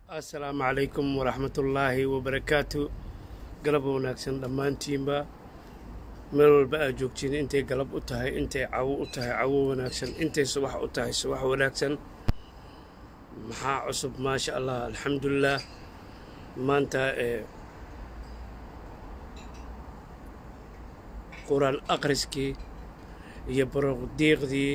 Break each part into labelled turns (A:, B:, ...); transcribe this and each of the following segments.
A: assalaamu calaykum waraxmatullaahi wabarakaatu galab wanaagsan dhammaantiinba meel walba aad joogtiin intay galab u tahay intay cawo u tahay cawo wanaagsan intay subax u tahay subax wanaagsan maxaa cusub maasha allah alxamdulilah maanta ee qur-aan akhriskii iyo baroqdiiqdii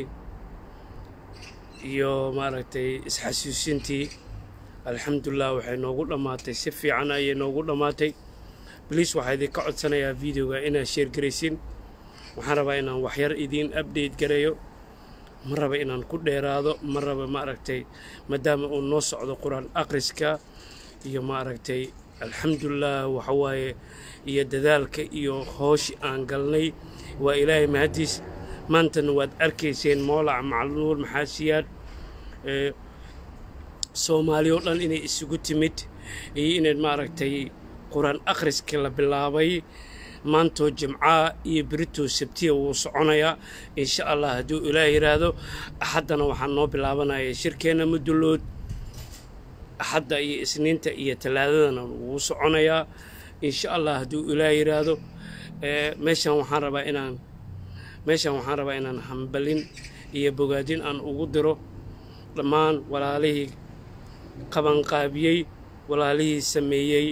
A: iyo maaragtay isxasuusintii alxamdulilah waxay noogu dhammaatay si fiican ayay noogu dhammaatay bliis waxaa idinka codsanayaa videoga inaad sheergaraysin waxaan rabaa inaan waxyar idiin update gareeyo ma raba inaan ku dheeraado ma raba maaragtay maadaama uu noo socdo qur-aan akhriska iyo maaragtay alxamdulilah waxawaaye iyo dadaalka iyo hooshi aan galnay waa ilaahay mahadiis maantana waad arkayseen moolac macluul maxaasiyaad soomaali oo dhan inay isugu timid iyo inayd maaragtay qur-aan akhriska la bilaabay maantoo jimcaa iyo beritoo sabtiya wuu soconayaa insha allah hadduu ilaah yidhaahdo axaddana waxaan noo bilaabanaya shirkeenna mudullood axadda iyo isniinta iyo talaadadana wuu soconayaa insha allah hadduu ilaah yidhaahdo meeshaan waxaan rabaa inaan meeshaan waxaan rabaa inaan hambalin iyo bogaadin aan ugu diro dhammaan walaalihii qabanqaabiyey walaalihii sameeyey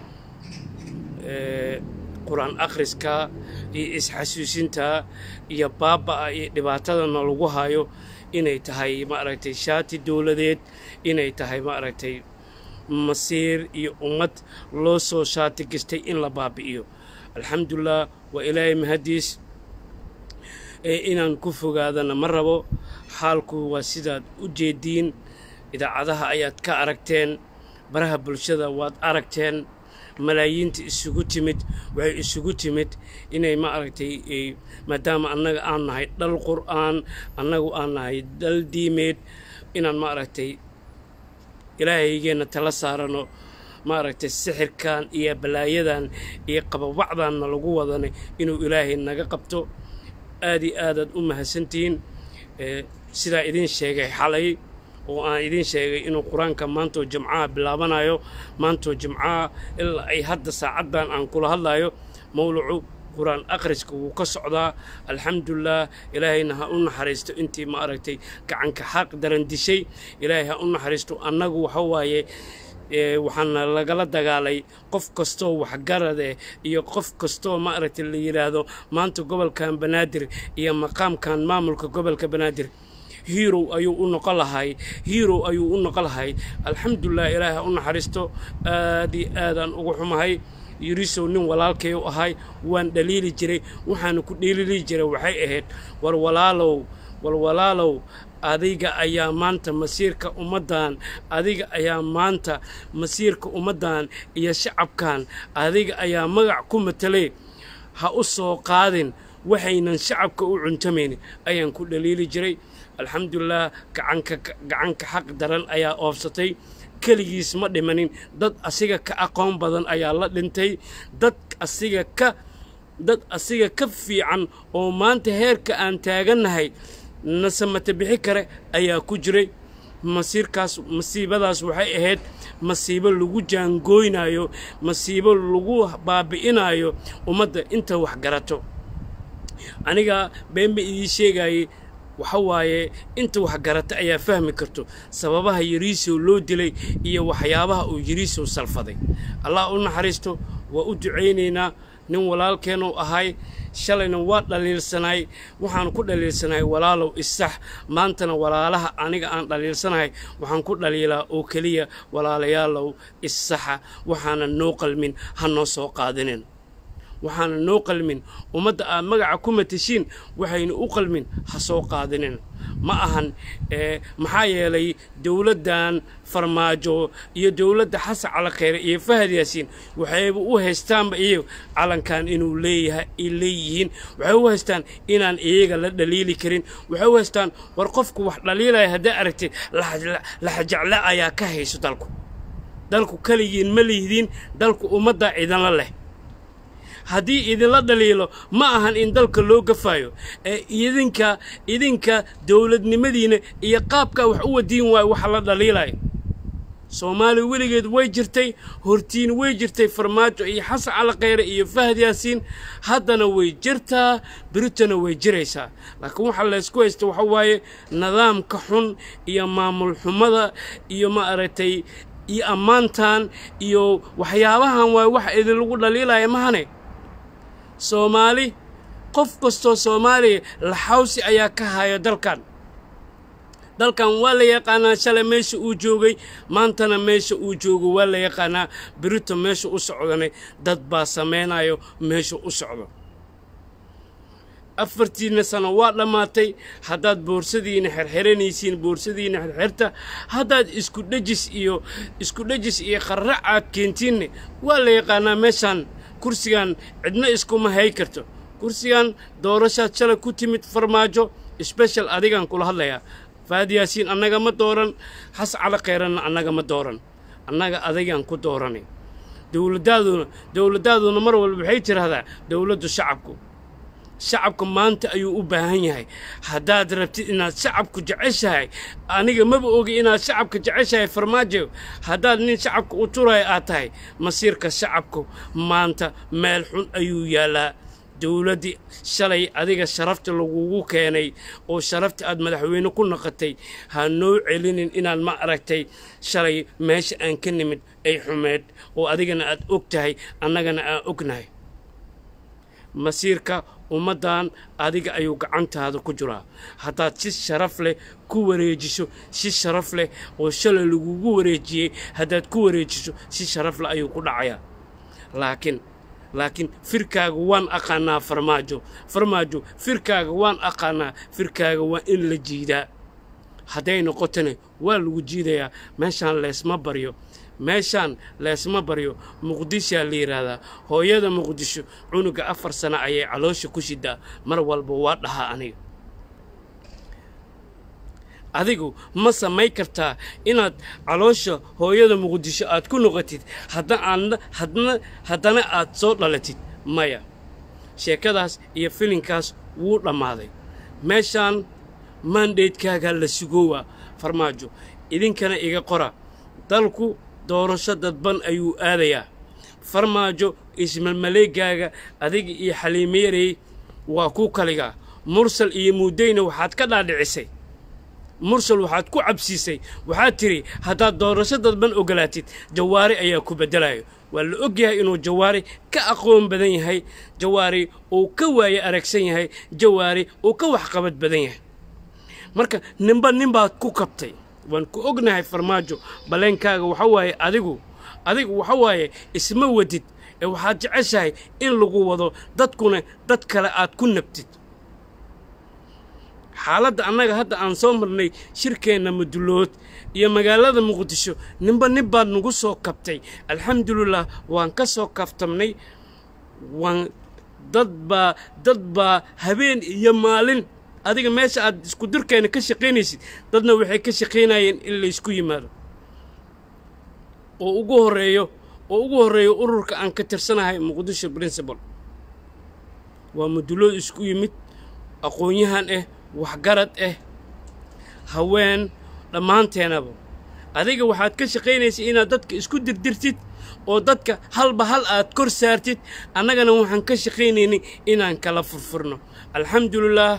A: qur-aan akhriska iyo isxasuusinta iyo baaba-a iyo dhibaatadana lagu hayo inay tahay maaragtay shaati dowladeed inay tahay maaragtay masiir iyo ummad loo soo shaati gastay in la baabi'iyo alxamdulilah waa ilaahay mahadiis inaan ku fogaadana ma rabo xaalku waa sidaad u jeediin idaacadaha ayaad ka aragteen baraha bulshada waad aragteen malaayiinta isugu timid waxay isugu timid inay ma aragtay maadaama annaga aan nahay dhal qur'aan annagu aan nahay dhal diimeed inaan ma aragtay ilaahaygeenna tala saarano maaragtay sixirkan iyo balaayadan iyo qababacdanna lagu wadanay inuu ilaahay naga qabto aad iyo aadaad u mahadsantihiin sidaa idiin sheegay xalay oo aan idiin sheegay inuu qur-aanka maantoo jimcaha bilaabanayo maantoo jimcaha ilaa ay hadda saacaddan aan kula hadlayo mawlacu qur-aan akhriska wuu ka socdaa alxamdulilah ilaahayna ha u naxariisto intii ma aragtay gacanka xaq daran dishay ilaahay ha u naxariisto annagu waxa waaye waxaana lagala dagaalay qof kastoo waxgaradeh iyo qof kastoo maaragtay la yidhaahdo maanta gobolkan banaadir iyo maqaamkan maamulka gobolka banaadir hirow ayuu u noqon lahay hirow ayuu u noqon lahay alxamdulilah ilaahay ha u naxariisto aad iyo aadaan ugu xumahay yurisow nin walaalkay u ahay waan dhaliili jiray waxaana ku dheelili jiray waxay ahayd war walaalow war walaalow adiga ayaa maanta masiirka ummaddan adiga ayaa maanta masiirka ummaddan iyo shacabkan adiga ayaa magac ku matelay ha u soo qaadin waxaynan shacabka u cuntamaynin ayaan ku dhaliili jiray alxamdulilah gacanka gacanka xaq daran ayaa oobsatay keligiis ma dhimanin dad asiga ka aqoon badan ayaa la dhintay dad asiga ka dad asiga ka fiican oo maanta heerka aan taagannahay nasamata bixi kare ayaa ku jiray masiirkaas masiibadaas waxay ahayd masiibo lagu jaangooynayo masiibo lagu baabi'inayo ummadda inta wax garato aniga been ba idii sheegayey waxa waaye inta wax garata ayaa fahmi karto sababaha yariisow loo dilay iyo waxyaabaha uu yariisow salfaday allah u naxariisto waa u ducaynaynaa nin walaalkeenu ahay shalayna waa dhaliilsanaay waxaan ku dhaliilsanahay walaalow isax maantana walaalaha aniga aan dhaliilsanahay waxaan ku dhaliilaa oo keliya walaalayaalow isaxa waxaana noo qalmin ha noo soo qaadinin waxaana noo qalmin ummadda aad magaca ku matashiin waxayna u qalmin ha soo qaadinin ma ahan maxaa yeelay dowladdan farmaajo iyo dowladda xasan calakheere iyo fahad yaasiin waxayba u haystaanba iyaga calankan inuu leeyahay ay leeyihiin waxay u haystaan inaan iyaga la dhaliili karin waxay u haystaan war qofku wax dhaliilaya haddaa aragtay laxajacle ayaa ka hayso dalku dalku keligiin ma lihidiin dalku ummaddaa cidanla leh haddii idinla dhaliilo ma ahan in dalka loo gafaayo ee idinka idinka dowladnimadiina iyo qaabkaa wax u wadiin waayo waxa la dhaliilayo soomaaliya weligeed way jirtay hortiin way jirtay farmaajo iyo xasan cali khayre iyo fahad yaasiin haddana way jirtaa beritana way jiraysaa laakiin waxaa laysku haysta waxa waaye nidaamka xun iyo maamul xumada iyo ma aragtay iyo ammaantan iyo waxyaabahan waay wax idinlagu dhaliilaya mahane soomaali qof kastoo soomaaliya laxawsi ayaa ka haya dalkan dalkan waa la yaqaanaa shalay meesha uu joogay maantana meesha uu joogo waa la yaqaanaa berito meesha u socdanay dad baa samaynayo meesha u socdo afartiinna sano waa dhammaatay haddaad boorsadiina xerxeranaysiin boorsadiina xerxerta haddaad isku dhejis iyo isku dhejis iyo qarrac aad keentiinne waa la yaqaanaa meeshaan kursigan cidna iskuma hay karto kursigan doorashaad shalay ku timid farmaajo sbeshal adigaan kula hadlayaa faad yaasiin annaga ma dooran xas cali khayranna annaga ma dooran annaga adigaan ku dooranay dowladdaaduna dowladdaaduna mar walba waxay tidhaahdaa dowladdu shacabku shacabka maanta ayuu u baahan yahay haddaad rabtid inaad shacabku jeceshahay aniga maba ogi inaad shacabka jeceshahay farmaajo haddaad nin shacabka u turaya aad tahay masiirka shacabku maanta meel xun ayuu yaallaa dowladdii shalay adiga sharafta lagugu keenay oo sharafta aad madaxweyne ku naqatay ha noo celinin inaad ma aragtay shalay meesha aan ka nimid ay xumeed oo adigana aad og tahay annagana aan ognahay masiirka ummaddan adiga ayuu gacantaada ku jiraa haddaad si sharaf leh ku wareejiso si sharaf leh oo shalay lagugu wareejiyey haddaad ku wareejiso si sharaf leh ayuu ku dhacayaa laakiin laakiin firkaaga waan aqaanaa farmaajo farmaajo firkaaga waan aqaanaa firkaaga waa in la jiidaa hadday noqotona waa lagu jiidayaa meeshaan leesma baryo meeshaan leesma baryo muqdishaa la yidhaahdaa hooyada muqdisho cunuga afar sano ayay caloosha ku shidaa mar walba waa dhahaa aniga adigu ma samay kartaa inaad caloosha hooyada muqdisho aad ku noqotid haddana haddana aad soo dhalatid maya sheekadaas iyo filinkaas wuu dhammaaday meeshaan maandeydkaagaa la sugoowaa farmaajo idinkana iga qora dalku doorasho dadban ayuu aadayaa farmaajo ismalmaleegaaga adiga iyo xaliimeerey waa ku kaligaa mursal iyo muudeyna waxaad ka dhaadhicisay mursal waxaad ku cabsiisay waxaad tidhi haddaad doorasho dadban ogolaatid jawaari ayaa ku beddelayo waa la og yahay inuu jawaari ka aqoon badan yahay jawaari uu ka waaye aragsan yahay jawaari uu ka waxqabad badan yahay marka ninba ninbaad ku kabtay waan ku ognahay farmaajo baleenkaaga waxa waaye adigu adigu waxa waaye isma wadid ee waxaad jeceshahay in lagu wado dadkuna dad kale aad ku nabtid xaaladda annaga hadda aan soo marnay shirkeenna mudulood iyo magaalada muqdisho ninba nin baad nagu soo kabtay alxamdulilah waan ka soo kabtamnay waan dad baa dad baa habeen iyo maalin adiga meesha aad isku dirkeena ka shaqaynaysid dadna waxay ka shaqaynayeen in laysku yimaado oo ugu horreeyo oo ugu horreeyo ururka aan ka tirsanahay muqdisho principal waa mudulood isku yimid aqoon-yahan ah waxgarad ah haween dhammaanteenaba adiga waxaad ka shaqaynaysay inaad dadka isku dirdirtid oo dadka halba hal aad kor saartid annagana waxaan ka shaqaynaynay inaan kala furfurno alxamdulilaah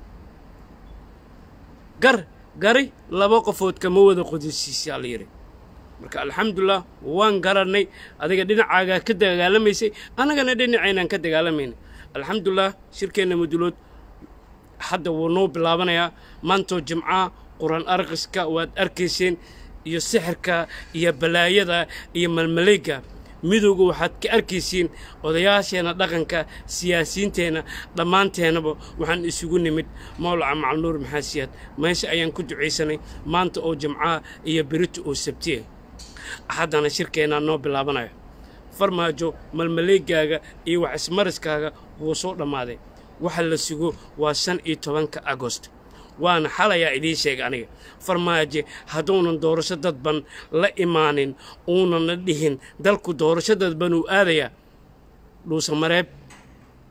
A: gar gari laba qofood kama wada qodisiisaa la yidhi marka alxamdulilah waan garannay adiga dhinacaagaa ka dagaalamaysay annagana dhinacaynaan ka dagaalamaynay alxamdulilah shirkeenna mudulood hadda wuu noo bilaabanayaa maantoo jimcaha qur-aan arqiska waad arkayseen iyo sixirka iyo balaayada iyo malmaleega midowga waxaad ka arkaysiin odayaasheenna dhaqanka siyaasiyiinteenna dhammaanteennaba waxaan isugu nimid mawlaca macalnuur maxaasiyaad meesha ayaan ku ducaysanay maanta oo jimcaha iyo berito oo sabtiya haddana shirkeennaa noo bilaabanaya farmaajo malmaleegaaga iyo wax ismariskaaga wuu soo dhammaaday waxa la sugo waa shan iyo tobanka agost waana xalayaa idiin sheega aniga farmaajo hadduunan doorasho dadban la imaanin uunana dhihin dalku doorasho dadban uu aadayaa dhuusamareeb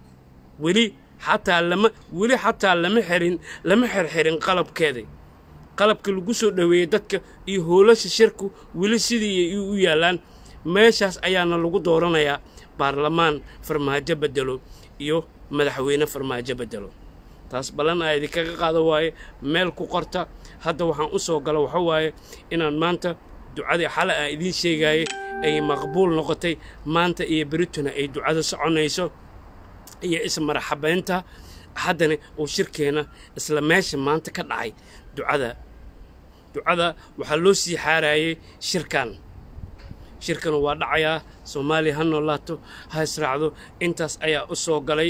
A: weli xataa lama weli xataa lama xirin lama xirxirin qalabkeeda qalabka lagu soo dhoweeyey dadka iyo howlasha shirku weli sidii u yaallaan meeshaas ayaana lagu dooranayaa baarlamaan farmaajo bedelo iyo madaxweyne farmaajo bedelo taas ballan aa idinkaga qaado waaye meel ku qorta hadda waxaan u soo galo waxa waaye inaan maanta ducadii xale aan idiin sheegaayay ay maqbuul noqotay maanta iyo berituna ay ducada soconayso iyo ismaraxabaynta haddana uu shirkeenna isla meesha maanta ka dhacay ducada ducada waxaa loo sii xaarayay shirkan shirkana waa dhacayaa soomaaliya ha noolaato ha israacdo intaas ayaa u soo galay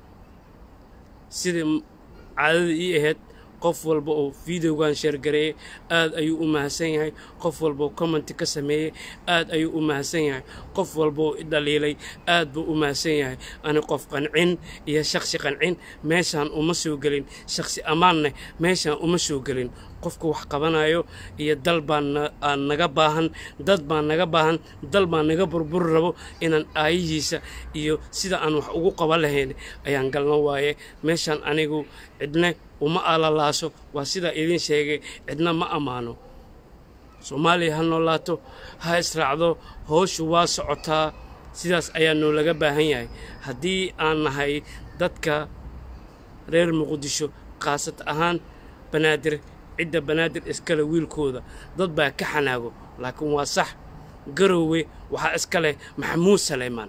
A: sidai caadada ii ahayd qof walba oo videogan sheergareeyey aad ayuu u mahadsan yahay qof walba oo commenti ka sameeyey aad ayuu u mahadsan yahay qof walba oo i dhaliilay aad buu u mahadsan yahay ani qof qancin iyo shakhsi qancin meeshaan uma soo gelin shakhsi ammaanne meeshaan uma soo gelin qofka wax qabanayo iyo dal baan aan naga baahan dad baan naga baahan dal baan naga burburi rabo inaan aayihiisa iyo sida aan wax ugu qaban lahayn ayaan galno waaye meeshaan anigu cidne uma alalaaso waa sidaa idiin sheegay cidna ma ammaano soomaaliya ha noolaato ha israacdo howshu waa socotaa sidaas ayaa noolaga baahan yahay haddii aan nahay dadka reer muqdisho khaasad ahaan banaadir cidda banaadir iskale wiilkooda dad baa ka xanaago laakiin waa sax garoowe waxaa iska leh maxamuud saleymaan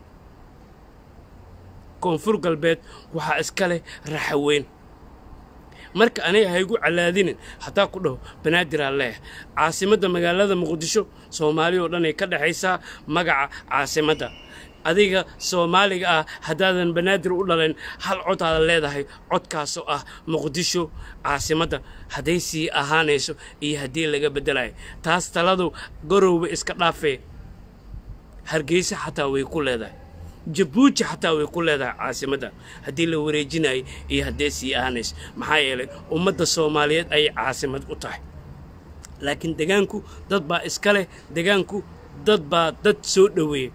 A: koonfur galbeed waxaa iska leh raxaweyn marka aniga haygu calaadinin haddaa ku dhaho banaadiraan leeh caasimadda magaalada muqdisho soomaali oo dhan ay ka dhexaysaa magaca caasimadda adiga soomaaliga ah haddaadan banaadir u dhalayn hal codaada leedahay codkaasoo ah muqdisho caasimadda hadday sii ahaanayso iyo haddii laga beddelayo taas taladu garowba iska dhaafee hargeysa xataa way ku leedahay jabuuti xataa way ku leedahay caasimadda haddii la wareejinayo iyo haddee sii ahaanayso maxaa yeelay ummadda soomaaliyeed ayay caasimad u tahay laakiin degaanku dad baa iska leh degaanku dad baa dad soo dhoweeya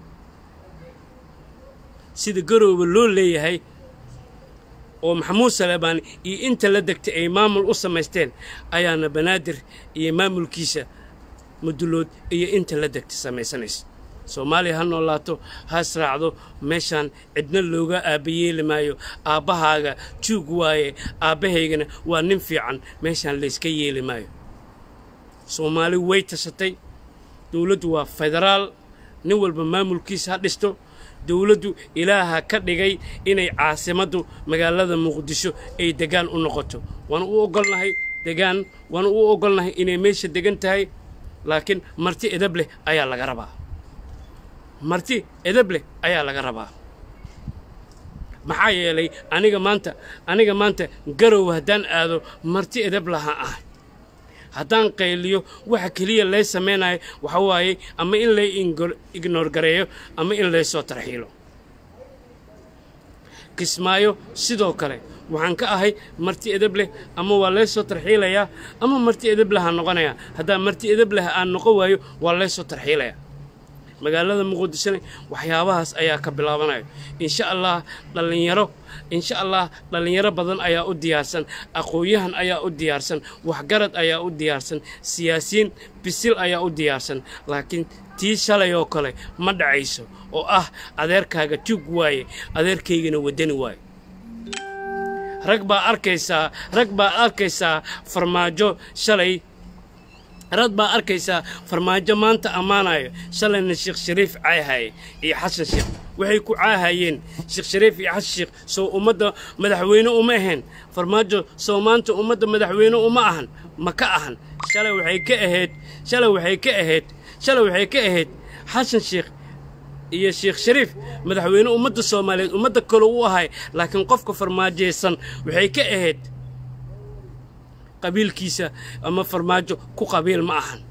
A: sida garowba loo leeyahay oo maxamuud saleebaan iyo inta la degtay ay maamul u samaysteen ayaana banaadir iyo maamulkiisa mudulood iyo inta la degtay samaysanaysa soomaaliya ha noolaato ha israacdo meeshaan cidna looga aabbayeeli maayo aabbahaaga juug waaye aabbahaygana waa nin fiican meeshaan layska yeeli maayo soomaali way tashatay dowladdu waa federaal nin walba maamulkiisa ha dhisto dowladdu ilaaha ka dhigay inay caasimaddu magaalada muqdisho ay degaan u noqoto waana u ogolnahay degaan waana u ogolnahay inay meesha degan tahay laakiin marti edab leh ayaa laga rabaa marti edab leh ayaa laga rabaa maxaa yeelay aniga maanta aniga maanta garow haddaan aado marti edab laha ah haddaan qayliyo waxa keliya lay samaynayo waxa waaye ama in lay ignoor gareeyo ama in laysoo tarxiilo kismaayo sidoo kale waxaan ka ahay marti edab leh ama waa laysoo tarxiilayaa ama marti edab lehaa noqonayaa haddaan marti edab leh aan noqon waayo waa laysoo tarxiilayaa magaalada muqdishona waxyaabahaas ayaa ka bilaabanayo insha allah dhallinyaro insha allah dhallinyaro badan ayaa u diyaarsan aqoon-yahan ayaa u diyaarsan waxgarad ayaa u diyaarsan siyaasiyiin bisil ayaa u diyaarsan laakiin tii shalay oo kale ma dhacayso oo ah adeerkaaga tug waaye adeerkaygana waddani waaye rag baa arkaysaa rag baa arkaysaa farmaajo shalay rad baa arkaysaa farmaajo maanta ammaanayo shalayna sheekh shariif caahaye iyo xasan sheekh waxay ku caahayeen sheekh shariif iyo xasan sheekh soo ummadda madaxweyne uma ahayn farmaajo soo maanta ummadda madaxweyne uma ahan ma ka ahan shalay waxay ka ahayd shalay waxay ka ahayd shalay waxay ka ahayd xasan sheekh iyo sheekh shariif madaxweyne ummadda soomaaliyeed ummadda kale u ahay laakiin qofka farmaajaysan waxay ka ahayd qabiilkiisa ama farmaajo ku qabiil ma ahan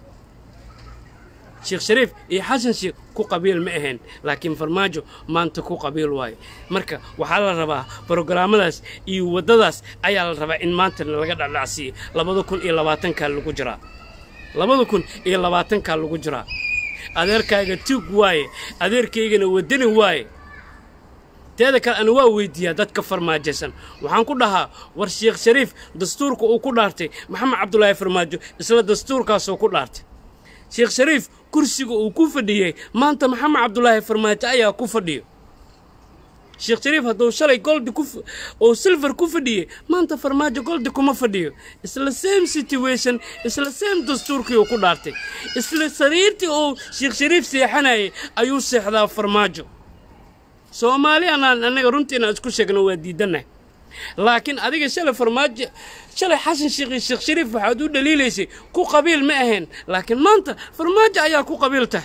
A: sheekh shariif iyo xasan sheekh ku qabiil ma ahayn laakiin farmaajo maanta ku qabiil waayo marka waxaa la rabaa brogaraamadaas iyo waddadaas ayaa la rabaa in maanta laga dhacdhacsiiyo labada kun iyo labaatankaa lagu jiraa labada kun iyo labaatankaa lagu jiraa adeerkaaga tuug waaye adeerkaygana waddani waaye teeda kale ana waa weydiiyaa dadka farmaajaysan waxaan ku dhahaa war sheekh shariif dastuurka uu ku dhaartay maxamed cabdulaahi farmaajo isla dastuurkaasuu ku dhaartay sheekh shariif kursiga uu ku fadhiyey maanta maxamed cabdulaahi farmaajo ayaa ku fadhiyo sheekh shariif hadduu shalay goldi ku oo silver ku fadhiyey maanta farmaajo goldi kuma fadhiyo isla same situation isla same dastuurkii uu ku dhaartay isla sariirtii uu sheekh shariif seexanayay ayuu seexdaa farmaajo soomaali anaan annaga runtii inaan isku sheegno waa diidannahay laakiin adiga shalay farmaajo shalay xasan sheekh iyo sheekh shariif waxaad u dhaliilaysay ku qabiil ma ahayn laakiin maanta farmaajo ayaa ku qabiil tahay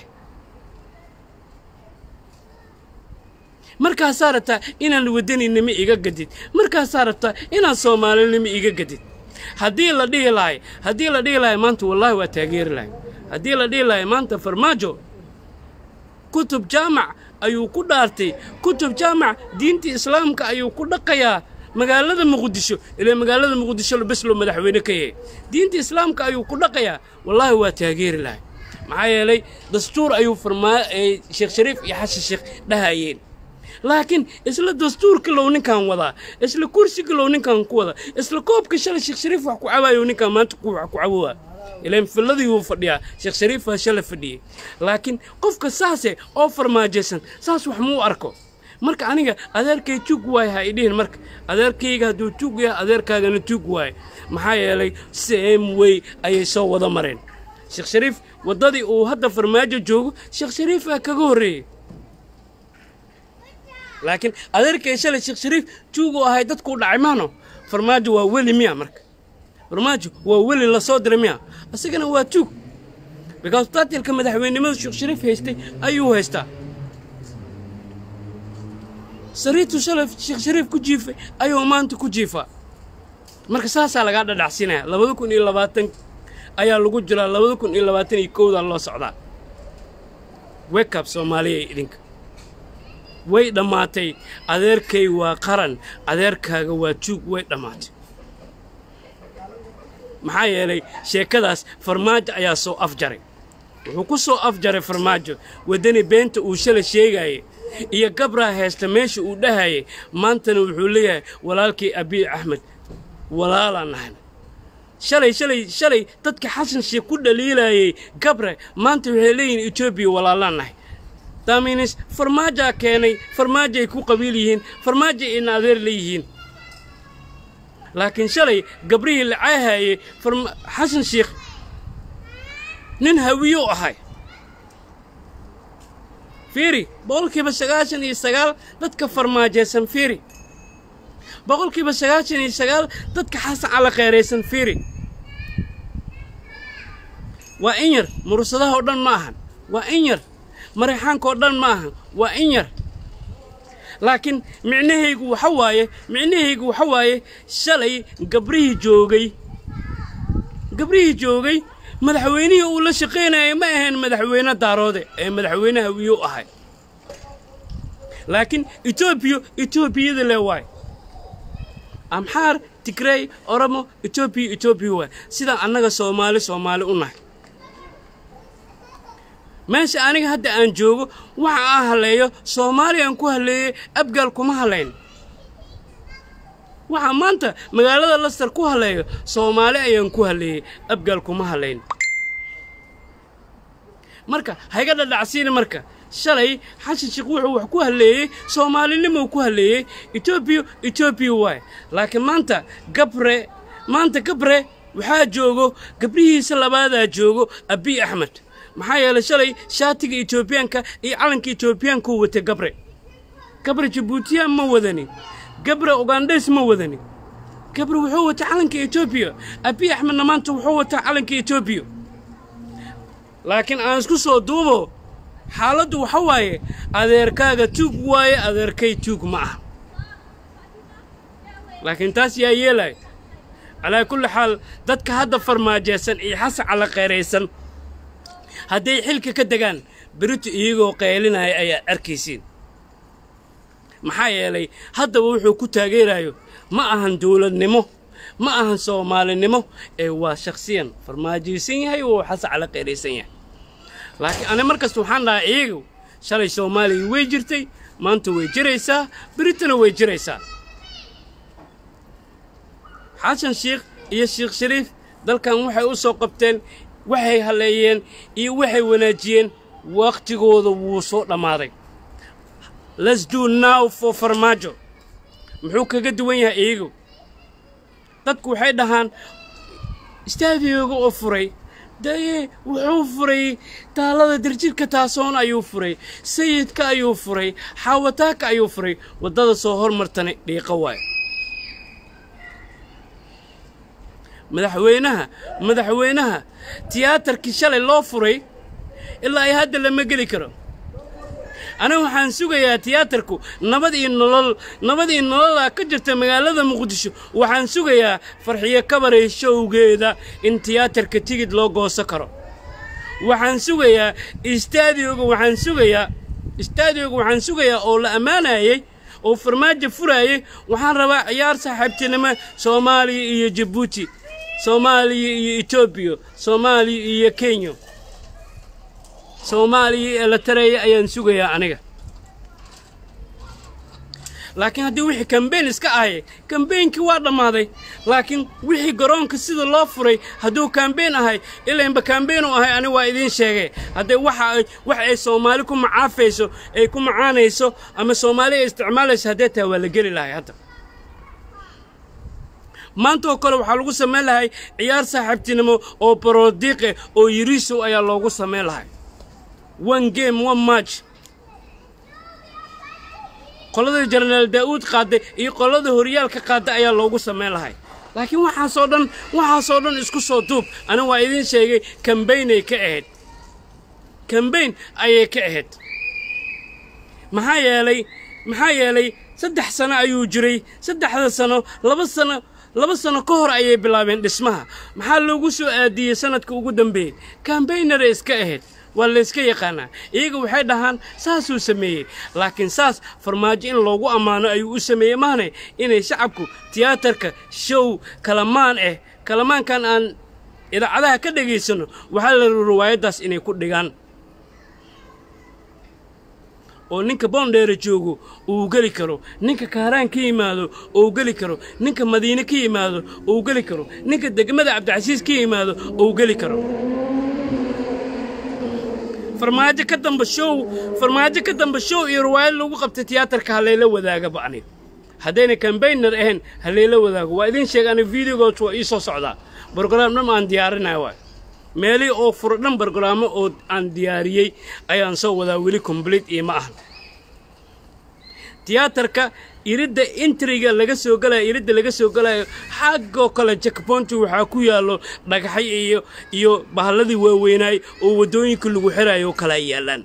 A: markaasaa rabtaa inaan wadaninimo iga gadid markaasaa rabtaa inaan soomaalinimo iga gadid haddii la dhihi lahay haddii la dhihi lahay maanta wallaahi waa taageeri lahay haddii la dhihi lahay maanta farmaajo kutub jaamac ayuu ku dhaartay kutub jaamac diinta islaamka ayuu ku dhaqayaa magaalada muqdisho ilaa magaalada muqdisho bes loo madaxweyne ka yahay diinta islaamka ayuu ku dhaqayaa wallaahi waa taageeri lahay maxaa yeelay dastuur ayuu farmaa sheekh shariif iyo xasan sheekh dhahayeen laakiin isla dastuurka low ninkan wadaa isla kursiga low ninkan ku wadaa isla koobka shalay sheekh shariif wax ku cabayo ninkan maanta ku wax ku cabowaa ilaan filladii wuu fadhiyaa sheekh shariif waa shala fadhiyey laakiin qofka saase oo farmaajaysan saas wax muu arko marka aniga adeerkay tuug waaye ha idhihin marka adeerkayga hadduu tuug yahay adeerkaagana tuug waaye maxaa yeelay same way ayay soo wada mareen sheekh shariif waddadii uu hadda farmaajo joogo sheekh shariif aa kaga horreeyey laakiin adeerkay shalay sheekh shariif tuuguu ahay dadkuu dhacay maano farmaajo waa weli miya marka farmaajo waa weli la soo diray miya isagana waa tuug because taatilka madaxweynenimada sheekh shariif haystay ayuu haystaa sariirtu shalay sheekh shariif ku jiifay ayuu maanta ku jiifaa marka saasaa lagaa dhadhacsinaya labada kun iyo labaatan ayaa lagu jiraa labada kun iyo labaatan iyo kowdaa loo socdaa wekab soomaaliya idinka way dhammaatay adeerkay waa qaran adeerkaaga waa juug way dhammaatay maxaa yeelay sheekadaas farmaajo ayaa soo afjaray wuxuu ku soo afjaray farmaajo waddani beenta uu shala sheegayay iyo gabraa heesta meesha uu dhahayay maantana wuxuu leeyahay walaalkii abiy axmed walaalaan nahay shalay shalay shalay dadka xasan sheekh ku dhaliilayay gabre maanta waxay leeyihiin etoobiya walaalaan nahay daaminis farmaajaa keenay farmaajoay ku qabiil yihiin farmaajoay ina adeer leeyihiin laakiin shalay gabrihii la caahayey xasan sheekh nin hawiyo ahay fiiri boqolkiiba sagaashan iyo sagaal dadka farmaajaysan fiiri boqolkiiba sagaashan iyo sagaal dadka xasan cala kheeraysan fiiri waa in yar murursadaha oo dhan ma ahan waa in yar marayxaanka oo dhan ma ahan waa in yar laakiin micnahaygu waxa waaye micnahaygu waxa waaye shalay gabrihii joogay gabrihii joogay madaxweynihii uu la shaqaynayay ma ahayn madaxweyne daaroode ee madaxweyne hawiyo ahay laakiin etoobiya etoobiyada le waay amxaar tigrey oromo etoobiya etoobiya waay sidaa annaga soomaali soomaali u nahay meesha aniga hadda aan joogo waxa aan halleeyo soomaaliyan ku halleeyey abgaal kuma hallayn waxaa maanta magaalada lastar ku halleeyo soomaali ayaan ku halleeyey abgaal kuma hallayn marka hayga dhadhacsiini marka shalay xasan sheekh wuxuu wax ku halleeyey soomaalinimou ku halleeyey etoobiya etoobiya waay laakiin maanta gabre maanta gabre waxaa joogo gabrihiisa labaadaa joogo abiy axmed maxaa yeelay shalay shaatiga etoobiyaanka iyo calanka etoobiyaanku watay gabre gabre jabuutiyaan ma wadanin gabre ugandhes ma wadanin gabre wuxuu wataa calanka etoobiya abiy axmedna maanta wuxuu wataa calanka etoobiya laakiin aan isku soo duubo xaaladdu waxa waaye adeerkaaga tuug waaye adeerkay tuug ma aha laakiin taas yaa yeelay calaa kulli xaal dadka hadda farmaajaysan iyo xasan cala kheeraysan hadday xilka ka degaan berito iyagoo qaylinaya ayaad arkaysiin maxaa yeelay haddaba wuxuu ku taageerayo ma ahan dawladnimo ma ahan soomaalinimo ee waa shakhsiyan farmaajaysan yahay oo xasan cala kheeraysan yahay laakiin ani mar kasta waxaan dhahaa iyagu shalay soomaaliya way jirtay maanta way jiraysaa beritana way jiraysaa xasan sheikh iyo sheekh shariif dalkan waxay u soo qabteen waxay halleeyeen iyo waxay wanaajiyeen wakhtigooda wuu soo dhammaaday let's do now for farmaajo muxuu kaga duwan yahay iyagu dadku waxay dhahaan istaadiyooga oo furay daye wuxuu furay taalada dirjirka taasoon ayuu furay sayidka ayuu furay xaawataaka ayuu furay waddada soo hormartana dhiiqo waayo madaxweynaha madaxweynaha tiyaatarkii shalay loo furay ilaa ay hadda lama geli karo aniga waxaan sugayaa tiyaatarku nabad iyo nolol nabad iyo nololaa ka jirta magaalada muqdisho waxaan sugayaa farxiyo kabarey showgeeda in tiyaatarka tigid loo gooso karo waxaan sugayaa istaadioga waxaan sugayaa istaadioga waxaan sugayaa oo la ammaanayey oo farmaajo furaayey waxaan rabaa ciyaar saaxiibtinimo soomaaliya iyo jabuuti soomaaliya iyo etoobiya soomaaliya iyo kenya soomaaliya ee la tareeya ayaan sugayaa aniga laakiin haddii wixii kambeyn iska ahay kambeynkii waa dhammaaday laakiin wixii garoonka sida loo furay hadduu kambeyn ahay ilainba kambeyn u ahay ani waa idiin sheegay haddee waxa ay wax ay soomaali ku macaafayso ay ku macaanayso ama soomaali ay isticmaalayso haddee tahay waa la geli lahay hadda maanta oo kale waxaa lagu samayn lahay ciyaar saaxiibtinimo oo barodiiqe oo yiriisow ayaa loogu samayn lahay one game one match qolada jenaraal daa'uud qaadday iyo qolada horyaalka qaadday ayaa loogu samayn lahay laakiin waxaasoo dhan waxaasoo dhan isku soo duub ani waa idiin sheegay kambaynay ka ahayd kambayn ayay ka ahayd maxaa yeelay maxaa yeelay saddex sano ayuu jiray saddexda sano laba sano laba sano ka hor ayay bilaabeen dhismaha maxaa loogu soo aadiyey sanadka ugu dambeeyey kambaynara iska ahayd waa layska yaqaanaa iyaga waxay dhahaan saasuu sameeyey laakiin saas farmaajo in loogu ammaano ayuu u sameeyey maahne inay shacabku tiyaatarka show kalamaan ah kalamaankan aan idaacadaha ka dhegaysanno waxaa la riwaayaddaas inay ku dhigaan oo ninka boondheera joogo uu geli karo ninka kaaraan ka yimaado uu geli karo ninka madiine ka yimaado uu geli karo ninka degmada cabdicasiis ka yimaado uu geli karo farmaajo ka damba show farmaajo ka damba show iyo riwaayad lagu qabtay tiyaatarka halayla wadaagaba aniga haddayna kambaynar ahayn halayla wadaago waa idiin sheega aniga videogoos waa ii soo socdaa brograam dhan aan diyaarinaya waay meelihii oo furo dhan brograamo oo aan diyaariyey ayaan soo wadaa weli complete iyo ma ahan tiyaatarka iridda intriga laga soo galayo iridda laga soo galayo xaggoo kale jakbonti waxaa ku yaallo dhagaxay iyo iyo bahalladii waaweynaay oo waddooyinka lagu xirayo kala yaallaan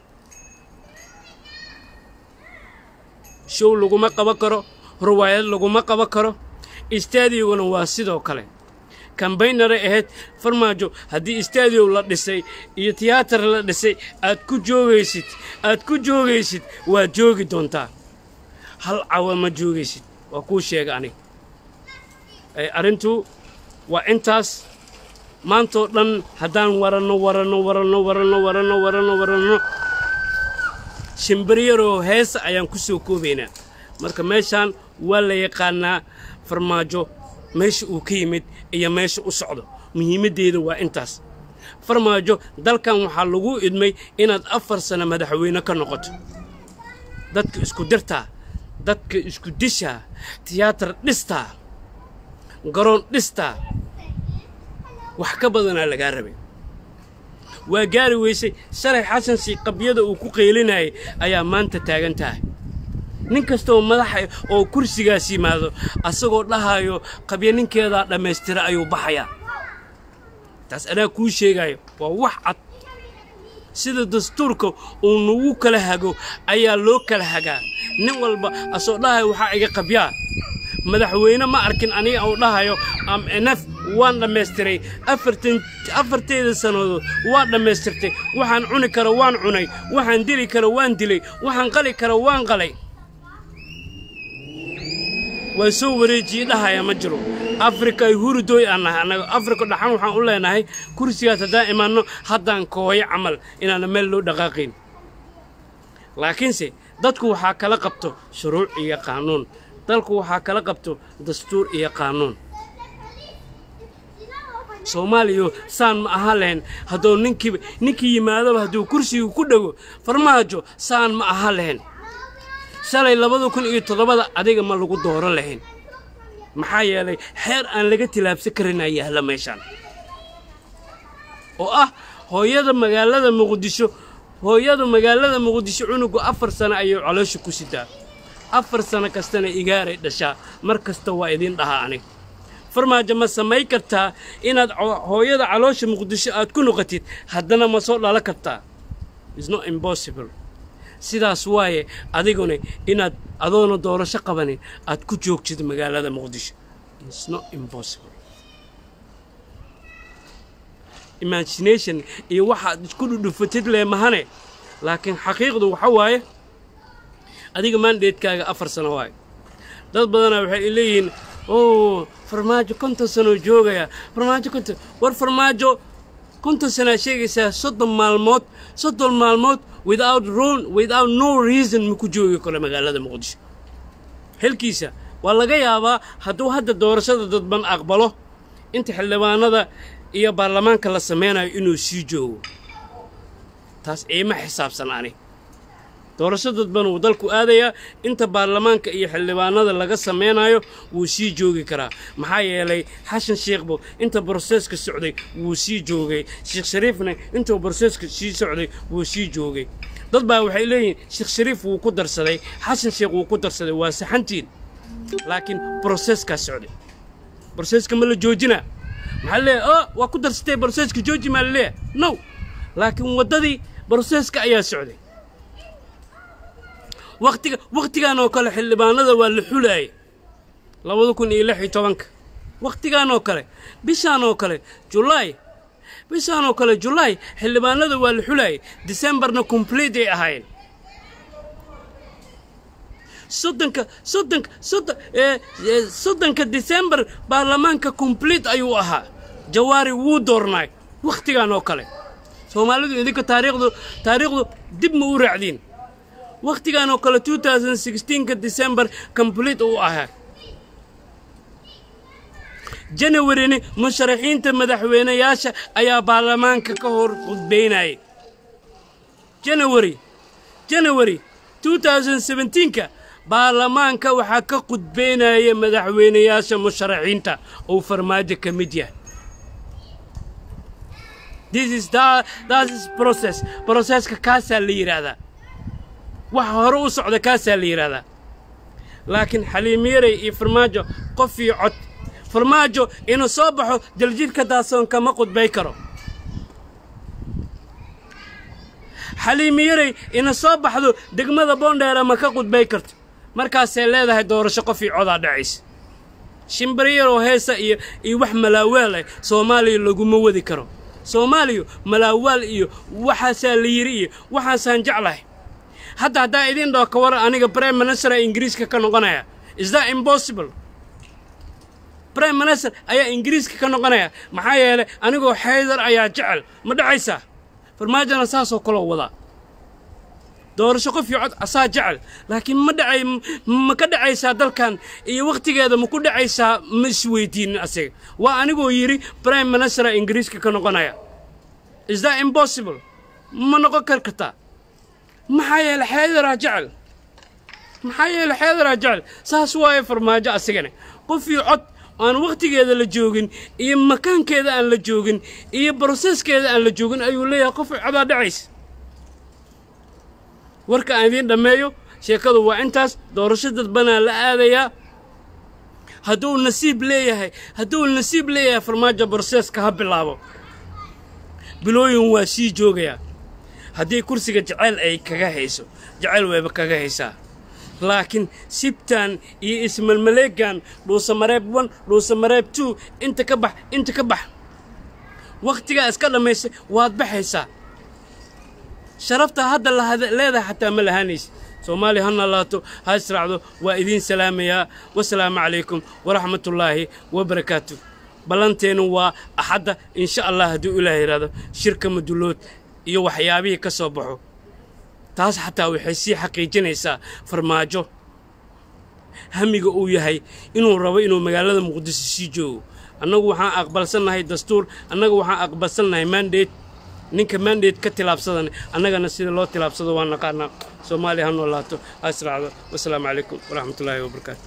A: show laguma qaban karo riwaayad laguma qaban karo istaadiyoguna waa sidoo kale kambaynaray ahayd farmaajo haddii istaadiyow la dhisay iyo tiyaatar la dhisay aad ku joogaysid aad ku joogaysid waad joogi doontaa hal cawa ma joogaysid waa kuu sheega aniga arrintu waa intaas maantoo dhan haddaan waranno waranno waranno waranno waranno waranno waranno shimbiryaroo heesa ayaan ku soo koobaynaa marka meeshaan waa la yaqaanaa farmaajo meesha uu ka yimid iyo meesha u socdo muhiimaddeeda waa intaas farmaajo dalkan waxaa lagu idmay inaad afar sano madaxweyne ka noqoto dadka isku dirtaa dadka isku dishaa tiyaatar dhistaa garoon dhistaa wax ka badanaa lagaa rabay waa gaari weysay shalay xasan sii qabyada uu ku qaylinayay ayaa maanta taagan tahay nin kastaoo madaxa oo kursigaas yimaado asagoo dhahayo qabya ninkeedaa dhammaystira ayuu baxayaa taas anaa kuu sheegayo waa wax cad sida dastuurka uu nagu kala hago ayaa loo kala hagaa nin walba asoo dhahayo waxaa iga qabyaa madaxweyne ma arkin aniga uu dhahayo am enaf waan dhammaystiray afartan afarteeda sannadood waan dhammaystirtay waxaan cuni karo waan cunay waxaan dili karo waan dilay waxaan qali karo waan qalay waa soo wareejiyey dhahaya ma jiro afrika ay hurudooy aan nahay annaga afrika dhaxan waxaan u leenahay kursigaas haddaan imaanno haddaan kooyo camal inaana meel loo dhaqaaqayn laakiinse dadku waxaa kala qabto shuruuc iyo qaanuun dalku waxaa kala qabto dastuur iyo qaanuun soomaaliya saan ma aha lahayn hadduu ninkiiba ninkii yimaadaba hadduu kursigu ku dhego farmaajo saan ma aha lahayn shalay labada kun iyo toddobada adiga ma lagu dooro lahayn maxaa yeelay xeer aan laga tilaabsan karin aa yaalla meeshaan oo ah hooyada magaalada muqdisho hooyada magaalada muqdisho cunugu afar sano ayay caloosha ku sitaa afar sano kastana igaaray dhashaa mar kasta waa idiin dhahaa aniga farmaajo ma samay kartaa inaad hooyada caloosha muqdisho aad ku noqotid haddana ma soo dhalo kartaa isnot impossible sidaas waaye adiguna inaad adoona doorasho qabanin aad ku joogtid magaalada muqdisho isnot impossible imagination iyo waxaad isku dhudhufatid lee mahane laakiin xaqiiqdu waxa waaye adiga maandheedkaaga afar sano waaye dad badanaa waxay leeyihiin o farmaajo konton sanoo joogaya farmaajo konton war farmaajo konton sanaa sheegaysaa soddon maalmood soddon maalmood without ron without no reason ma ku joogi karo magaalada muqdisho xilkiisa waa laga yaabaa hadduu hadda doorashada dadban aqbalo inta xildhibaanada iyo baarlamaanka la samaynayo inuu sii joogo taas iima xisaabsan ani doorasho dadban wuu dalku aadayaa inta baarlamaanka iyo xildhibaanada laga samaynayo wuu sii joogi karaa maxaa yeelay xashan sheekhbo inta broseeska socday wuu sii joogay sheekh shariifna intuu broseeska sii socday wuu sii joogay dad baa waxay leeyihiin sheekh shariif wuu ku darsaday xashan sheekh wuu ku darsaday waa saxantiin laakiin broseeskaa socday broseeska ma la joojinaa maxaa leeyahay o waa ku darsatay broseeska jooji maa laleeyahay no laakiin waddadii broseeska ayaa socday waqtiga wakhtigan oo kale xildhibaanada waa la xulaayay labada kun iyo lix iyo tobanka wakhtigan oo kale bishaan oo kale julaay bishaan oo kale julaay xildhibaanada waa la xulaayay decembarna complete ay ahaayeen soddonka soddonka soddon soddonka decembar baarlamaanka complete ayuu ahaa jawaari wuu doornaay wakhtigan oo kale soomaalidu idinka taariikhdu taariikhdu dib ma u raacdiin wakhtigan oo kale ka decembar complete uu ahaa janawarina musharaxiinta madaxweynayaasha ayaa baarlamaanka ka hor khudbaynayay janawari janawari ka baarlamaanka waxaa ka khudbaynaya madaxweynayaasha musharaxiinta uu farmaajo ka mid yahay broseska kaasaa la yidhaahdaa waxa hore u socda kaasaa la yidhaahdaa laakiin xaliimiyaray iyo farmaajo qof iyo cod farmaajo inuu soo baxo daljidhka daasoon kama qudbay karo xaliimiyaray ina soo baxdo degmada boondheera ma ka qudbay karto markaasay leedahay doorasho qof iyo codaa dhacaysa shimbariyaroo heesa iyo iyo wax malaawaal ah soomaaliya laguma wadi karo soomaaliya malaawaal iyo waxaasaa la yidhi iyo waxaasaan jeclahay hadda haddaa idiin dhoo ka waran aniga brime ministera ingiriiska ka noqonaya is that impossible brime minister ayaa ingiriiska ka noqonaya maxaa yeelay anigoo xaydar ayaa jecel ma dhacaysaa farmaajona saasoo kaloo wadaa doorasho qof iyo cod asaa jecel laakiin ma dhacay ma ka dhacaysaa dalkan iyo wakhtigeeda ma ku dhacaysaa ma isweydiinin asiga waa anigoo yidhi brime ministera ingiriiska ka noqonaya is that impossible ma noqon kar kartaa maxaa yeele xeedaraa jecel maxaa yeele xeedaraa jecel saas waaye farmaajo asigana qof iyo cod aan wakhtigeeda la joogin iyo makaankeeda aan la joogin iyo broseskeeda aan la joogin ayuu leeyahay qof codaa dhacaysa warka aan idiin dhammeeyo sheekadu waa intaas doorasho dadbanaa la aadayaa hadduu nasiib leeyahay hadduu nasiib leeyahay farmaajo broseska ha bilaabo bilooyin waa sii joogayaa haddii kursiga jacayl ay kaga hayso jacayl wayba kaga haysaa laakiin sibtan iyo ismalmaleegan dhuusamareeb one dhuusamareeb two inta ka bax inta ka bax wakhtigaa iska dhammaysay waad baxaysaa sharafta hadda leedahay xataa ma lahaanaysa soomaaliya ha nalaato ha israacdo waa idiin salaamayaa wasalaamu calaykum waraxmatullaahi wabarakaatu ballanteennu waa axadda insha allah hadduu ilaah yidhaahdo shirka madulood iyo waxyaabihii ka soo baxo taas xataa waxay sii xaqiijinaysaa farmaajo hamiga uu yahay inuu rabo inuu magaalada muqdisho sii joogo annagu waxaan aqbalsannahay dastuur annaga waxaan aqbalsannahay mandate ninka mandate ka tilaabsadan annagana sida loo tilaabsado waa naqaanaa soomaaliya ha noolaato ha israacdo wasalaamu calaykum waraxmatullaahi wabarakaatu